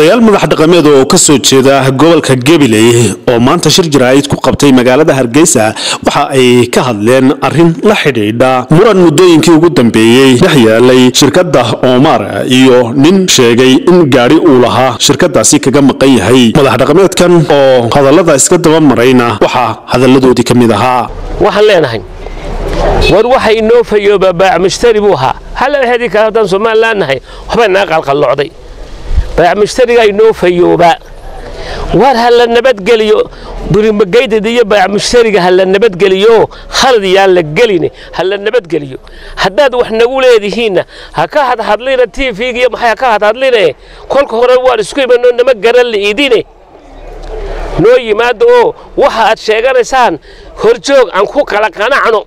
odayaal madax dhaqameed oo ka soo jeeda gobolka gabiley oo maanta shir jaraa'id ku qabtay magaalada hargeysa waxa ay ka hadleen arrin la xidhiidha muran muddooyinkii ugu dambeeyey dhex yaalay shirkadda omar iyo nin sheegay in gaadhi uu lahaa shirkadaasi kaga maqan yahay madax dhaqameedkan oo hadallada iska daba marayna waxaa hadalladoodii ka mid ahaa waxaan leenahay war waxa inoo fayooba baac mushtari buu ahaa halla hedi kale haddaan somalilan nahay waxbay naga qalqallocday baac mushtarigaa inoo fayoobaa war ha la nabadgeliyo burimagaydad iyo baac mushtariga ha la nabadgeliyo khalad yaan la gelin ha la nabadgeliyo haddaad wax nagu leedihiinna ha ka hadhadlina tvga iyo maxay ha ka hadhadline kolka hore waan isku imanoo nama garan li'idine noo yimaado oo waxa aad sheeganaysaan horjoog aan ku kala qanacno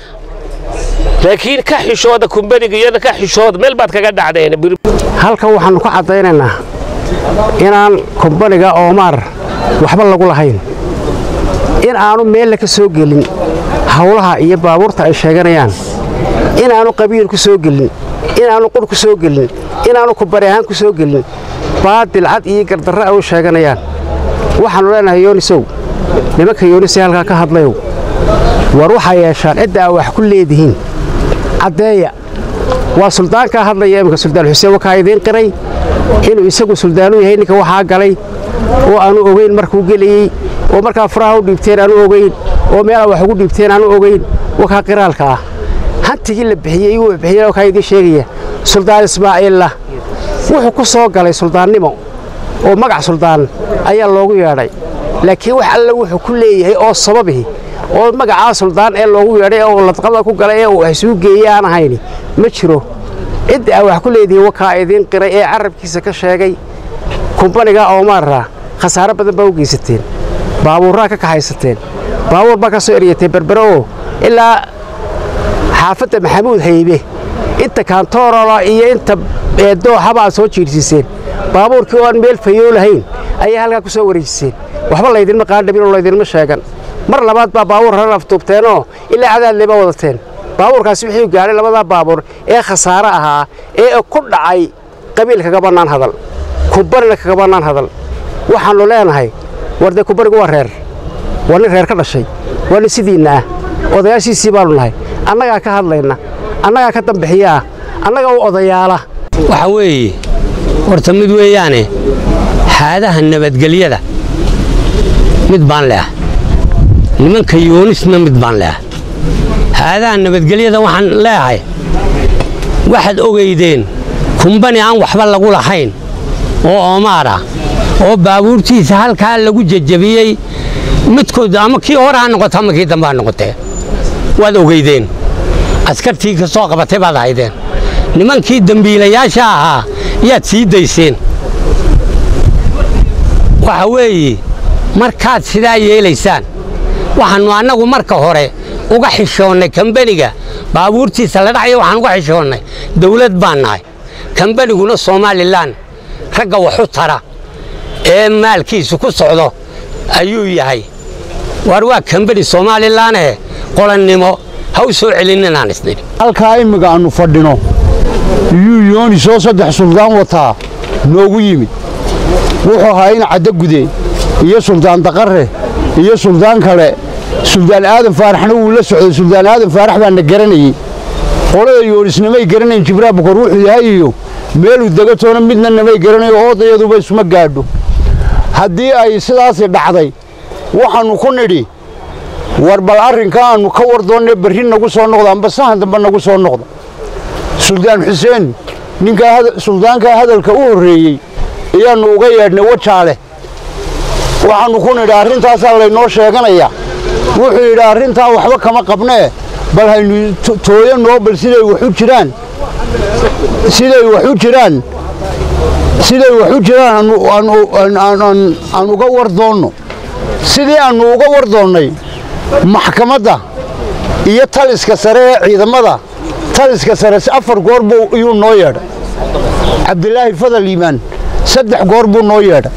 laakiin ka xishooda kumbaniga iyana ka xishooda meel baad kaga dhacdeen halkan waxaannu ka caddaynaynaa inaan kumbaniga oomaar waxba lagu lahayn in aanu meella ka soo gelin hawlaha iyo baabuurta ay sheeganayaan inaannu qabiil ku soo gelin inaannu qur ku soo gelin inaannu kubari ahaan ku soo gelin baadil cad iyo gardarre ay u sheeganayaan waxaannu leenahay yoonisow nimanka yoonisee halkaa ka hadlayow war waxaa yeeshaan cidda aa wax ku leedihiin caddeeya waa suldaankaa hadlaya iminka suldaan xuseen wakaa idiin qiray inuu isagu suldaanu yahay ninka waxaa galay oo aanu ogayn markuu gelayey oo markaa furaha u dhiibteen aanu ogayn oo meelaa wax ugu dhiibteen aanu ogayn wakaa qiraalka ah hantigii la bixiyey igu bixiyey wakaa idiin sheegaya suldaan ismaaciilla wuxuu ku soo galay suldaannimo oo magac suldaan ayaa loogu yeedhay laakiin wax alle wuxuu ku leeyahay oo sababihi oo magacaa suldaan ee loogu yeedhay oo ladqada ku galay ee uu waxsuu geeyey aan ahayni ma jiro cidda aa wax ku leedihiin wakaa idiin qiray ee carabkiisa ka sheegay kumbaniga oomaarra khasaaro badan baa u geysateen baabuurraa ka kaxaysateen baabuur baa ka soo eryateen berbere oo ilaa xaafadda maxamuud haybe inta kaantoorola iyo inta dooxaba aad soo jiirsiiseen baabuurkii oo aan meel fayoo lahayn ayaa halkaa ku soo wareejiseen waxba laydinma qaandhabin oo laydinma sheegan mar labaad baa baabuur hore aftuubteenoo ilaa cadaadleba wadateen baabuurkaasi wuxuu gaadhay labadaa baabuur ee khasaare ahaa ee ku dhacay qabiil kaga bannaan hadal kumbanina kaga bannaan hadal waxaannu leenahay war dee kumbanigu waa reer waa nin reer ka dhashay waa nin sidiinna ah odayaashiisii baannu nahay annagaa ka hadlayna annagaa ka dambixiyaah annaga u odayaala waxa weeye horta mid weeyaane xaadaha nabadgelyada mid baan leah nimanka yoonisna mid baan leah haadaha nabadgelyada waxaan leeyahay waxaad ogaydeen kumbani aan waxba lagu lahayn oo oomaar ah oo baabuurtiisa halkaa lagu jajabiyey midkood ama kii hore ha noqoto ama kii dambe ha noqotee waad ogaydeen askartii ka soo qabatay baad ahaydeen nimankii dembiilayaasha ahaa yaad sii dayseen waxa weeye markaad sidaa yeelaysaan waxaannu annagu marka hore uga xishoonnay kambaniga baabuurtiisa la dhacyo waxaan uga xishoonnay dawlad baan nahay kambaniguna somalilan ragga waxu tara ee maalkiisu ku socdo ayuu yahay waar waa kambani somalilanee qolannimo ha u soo celin inaan isnidhi halkaa imminga aannu fadhino iyuu yoonisoo saddex suldaan wataa noogu yimid wuxuu ahaa in caddagude iyo suldaan daqarre iyo suldaan kale suldaan aadan faaraxna wuu la socday suldaan aadan faarax baana garanayey qolada yoonisnamay garanayn jibraal bukor wuxuu yahay iyo meeluu degatoona midna namay garanayo oodayaduba isuma gaadho haddii ay sidaasi dhacday waxaannu ku nidhi war bal arrinka aannu ka war doonne berri nagu soo noqda amba sahan dambe nagu soo noqda suldaan xuseen ninkaa suldaankaa hadalka u horreeyey ayaannu uga yeedhnay wajaale waxaannu ku nidhi arrintaasaa laynoo sheeganayaa wuxuu yidhi arrintaa waxba kama qabnee bal haynu tooyanoo bal siday waxu jiraan siday waxu jiraan siday waxu jiraan aan uga war doonno sidii aannu uga war doonnay maxkamadda iyo taliska sare ee ciidamada taliska sare afar goor buu iyuu noo yeedhay cabdilaahi fadal iimaan saddex goor buu noo yeedhay